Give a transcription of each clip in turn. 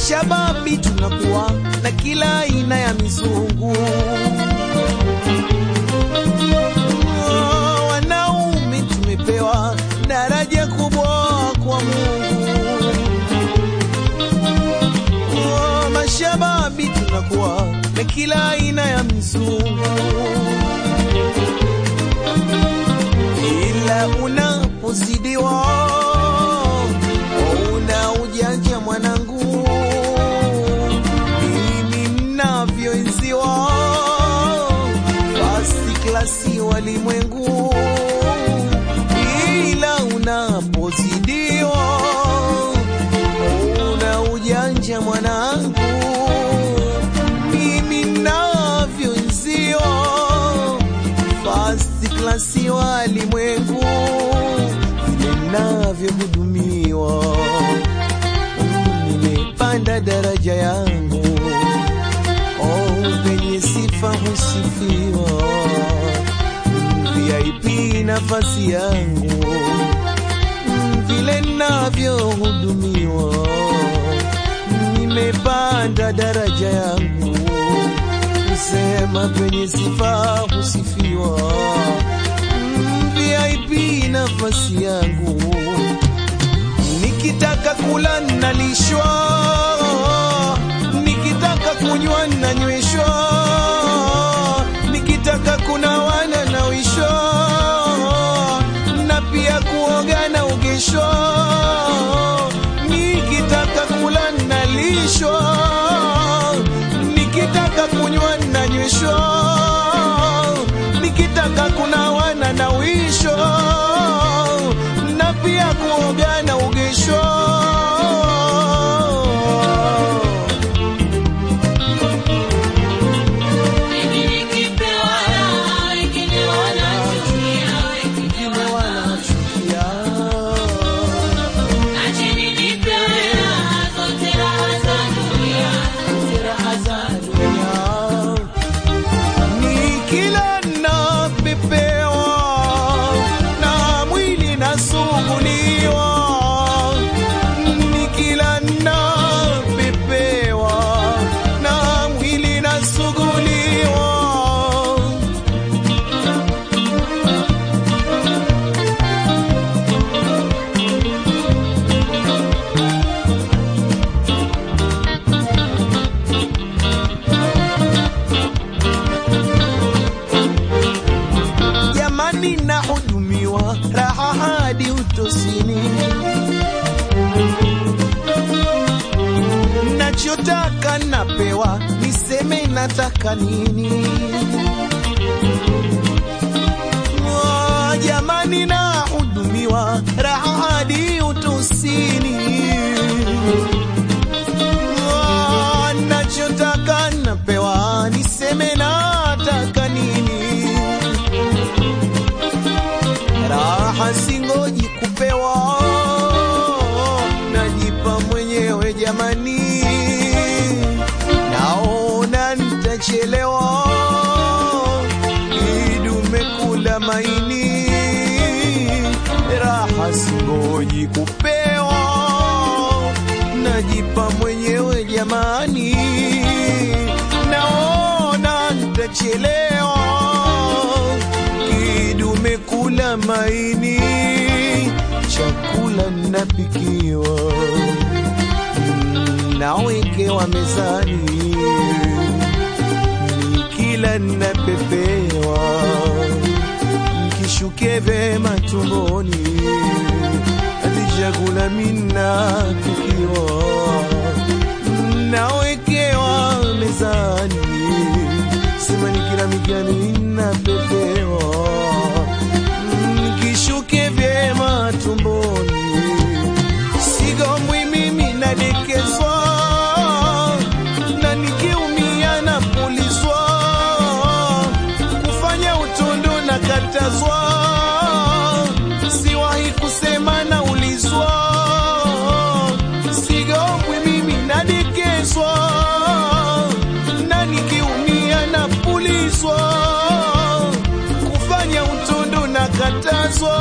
mashababi tunakuwa na kila aina ya mizungu. Oh, Wanaume tumepewa daraja kubwa kwa Mungu. Oh, Mashababi tunakuwa na kila aina ya mizungu, ila unapozidiwa una ujanja mwanangu, mimi mnavyoenziwa fasi klasi walimwengu, ila unapozidiwa una ujanja mwanangu, mimi navyoenziwa fasi klasi walimwengu, vile navyohudumiwa nimepanda daraja yangu, oh, penye sifa husifiwa, VIP nafasi yangu, vile navyohudumiwa, nimepanda daraja yangu, kusema penye sifa husifiwa, VIP nafasi yangu nikitaka kula nalishwa, nikitaka kunywa nanyweshwa, nikitaka kunawa nanawishwa, na pia kuoga na ugeshwa, nikitaka kula nalishwa, nikitaka kunywa nanyweshwa, nikitaka kunawa nanawishwa, na pia kuoga na ugeshwa. Mimi nikipewa raha, wengine wanachukia, wengine Wanachukia. Acheni nipewe raha, zote raha za dunia, zote raha za dunia. Ni kila napepewa na mwili nasuguliwa, ni kila napepewa na mwili nasuguliwa. jamani, nahudumiwa raha hadi utosini, nachotaka napewa, niseme nataka nini? Oh, Jamani, nahudumiwa raha hadi utosini, Oh, nachotaka napewa, niseme nataka nini? raha singoji kupewa, najipa mwenyewe jamani, naona nitachelewa, idume kula maini, raha singoji kupewa, najipa mwenyewe jamani, naona nitachelewa kidume kula maini, chakula napikiwa, mm, nawekewa mezani, nikila napepewa, kishuke vema tumboni, hadi chakula minapikiwa, nawekewa mezani sema nikila migani napepewa, nikishuke vyema tumboni, sigombwi mimi nadekezwa, na nikiumia napulizwa, kufanya utundu na katazwa, siwahi kusema naulizwa, sigombwi mimi nadekezwa na nikiumia napulizwa, kufanya utundu na katazwa,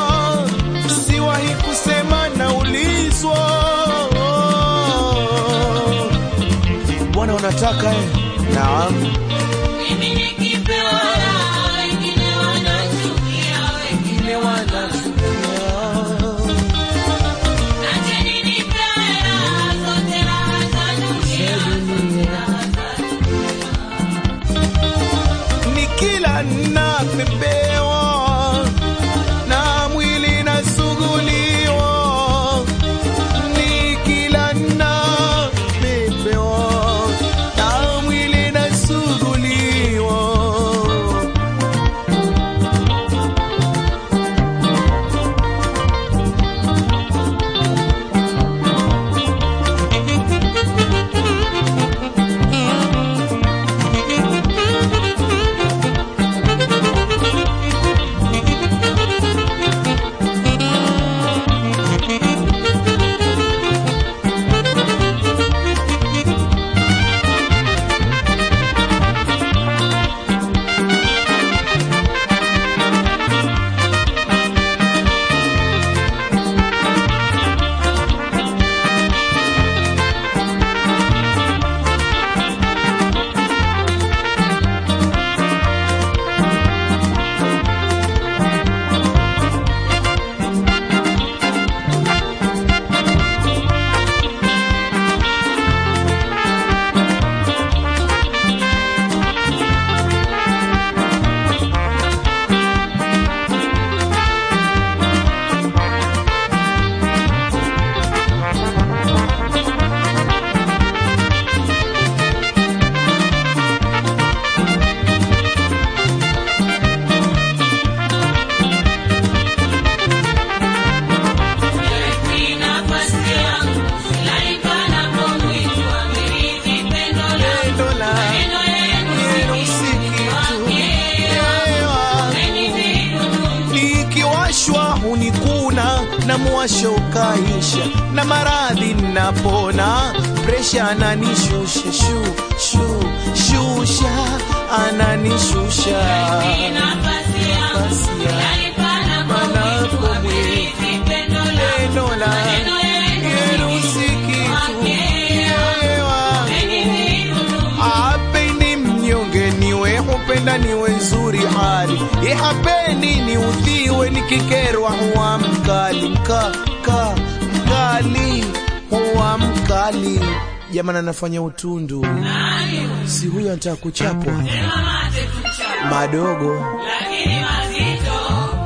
siwahi kusema naulizwa. unataka eh? Naam. Mimi nikipewa raha, wengine wanachukia, wengine wanachukia. Acheni nipewe raha, zote raha za dunia, zote raha za ni kila napepewa na mwili nasuguliwa, ni kila napepewa na mwili nasuguliwa. Ni nafasi yangu, silali panapomwitwa, amerithi pendo langu. Pendo la Maneno yenu yenu si kitu, Umenividudu, nikiwashwa hunikuna na mwasho ukaisha, na maradhi napona, presha ananishusha shu shu shusha ananishusha ni nafasi yangu, Nafasi yangu. silali panapomwitwa, amerithi pendo langu. Pendo la Maneno yenu yenu si kitu, Yeye wangu. umenividudu, Hapendi mnyonge niwe, hupenda niwe nzuri hali, ye hapendi ni udhiwe, nikikerwa huwa mkali mka ka mkali huwa mkali. Jamani, anafanya utundu, si huyo anataka kuchapwa mate tuchapa, madogo. lakini mazito.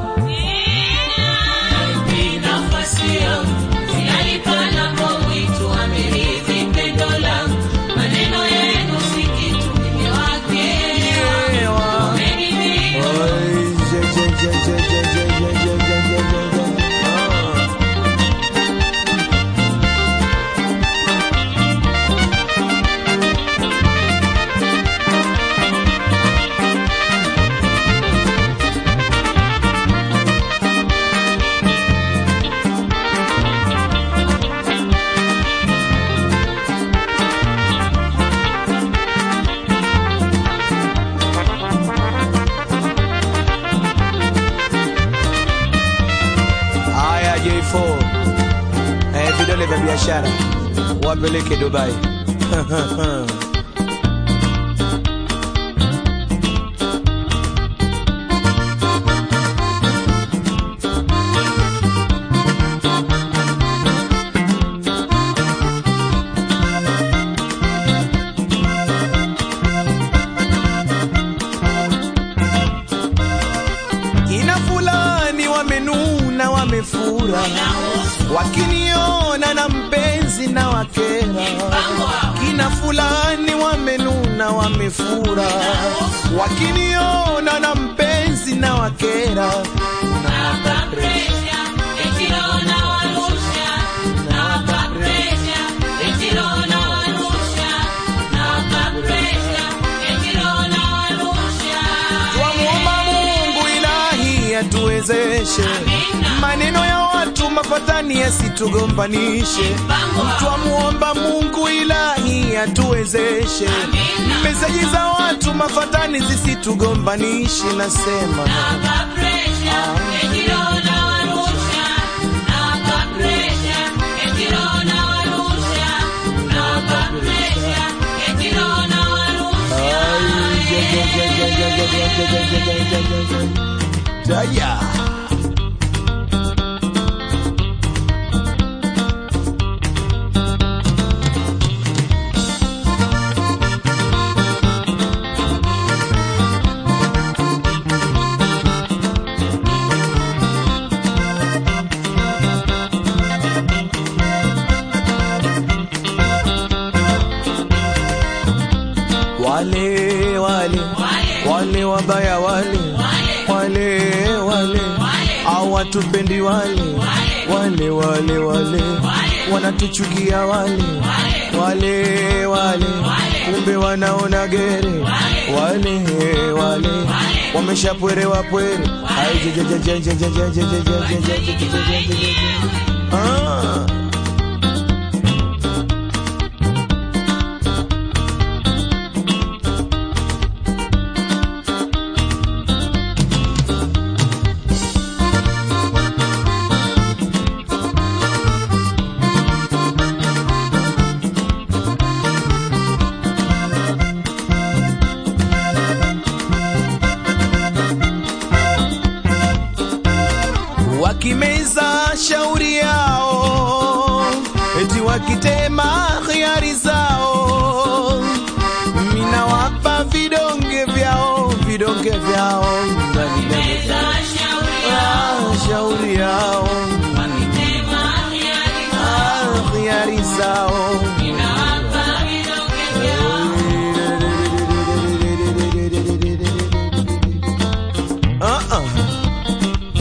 Ni nafasi yangu, silali panapomwitwa, amerithi pendo langu. Maneno yenu si kitu, nimewakewa. Ewa. Umenividudu, Oi, je, je, je, je, je, je, je, je, je, je, je, je. Ah. Haya J4, eh, vidole vya biashara wapeleke Dubai. Kina fulani wamenuna, wamefura, wakiniona na mpenzi na wakera. Kina fulani wamenuna, wamefura, wakiniona na mpenzi na wakera. nawapa presha, eti roho nawarusha. Nawapa presha, eti roho nawarusha. Nawapa presha, eti roho nawarusha. Twamwomba Mungu ilahi atuwezeshe, maneno ya watu mapatani yasitugombanishe. Twamwomba Mungu ilahi atuwezeshe, meseji za watu mafatani zisitugombanishe. Nasema Nawapa presha, eti roho nawarusha. Nawapa presha, eti roho nawarusha. Nawapa presha, eti roho Daya. wale wale wale wabaya wale wale wale hawatupendi wale wale wale wale wanatuchukia wale wale wale kumbe wanaona gere wale wale wameshapwerewa pwere Ai, je, je, je, je, je, je, je, je, je, je, je, je, je, je, je, je, je. Ah. wakimeza shauri yao, eti wakitema khiari zao, mina wapa vidonge vyao, vidonge vyao Ah, shauri yao, Ah, khiari zao Ah, ah.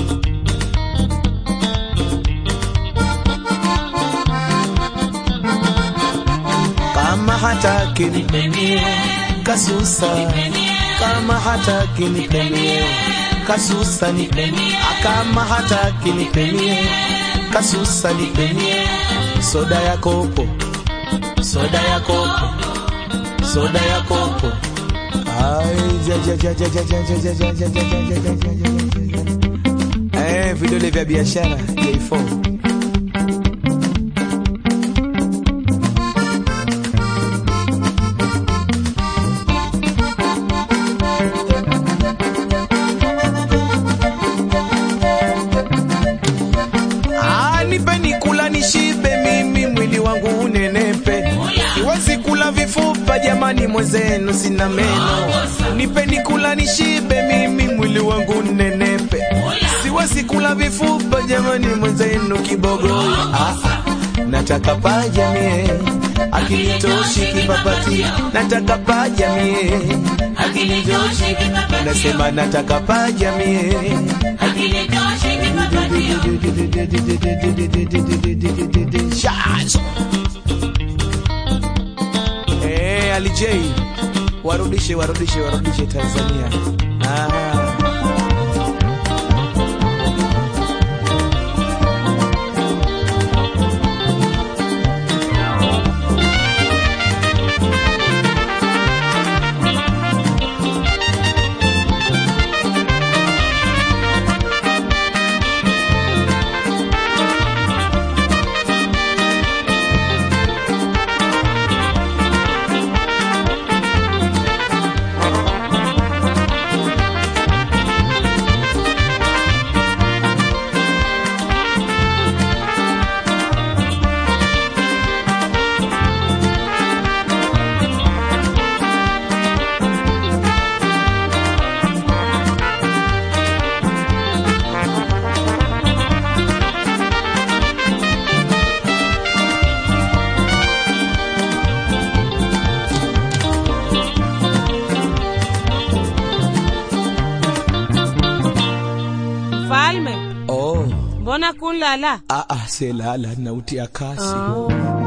kama hataki nipendie kasusa kama hataki nipendie kasusa nipendie kama hataki nipendie kasusa nipendie soda ya kopo soda ya kopo soda ya kopo Ai, ja, ja, ja, ja, ja, ja, ja, ja, ja, ja, ja, ja, ja, ja, ja, ja, ja. Eh, vidole vya biashara J4 Ah, nipeni kula nishibe mimi mwili wangu unenepe siwezi kula vifupa jamani mwenzenu sina meno nipeni kula nishibe mimi mwili wangu unenepe siwezi kula vifupa jamani mwenzenu kibogoyo ah, ah. nataka paja mie akinitoshi kipapati nataka paja mie akinitoshi nasema nataka paja mie Shaz. Eh, Ali J warudishe warudishe warudishe Tanzania. Ah. Falme, Oh, mbona kunlala? ah ah selala nautia kasi. Oh.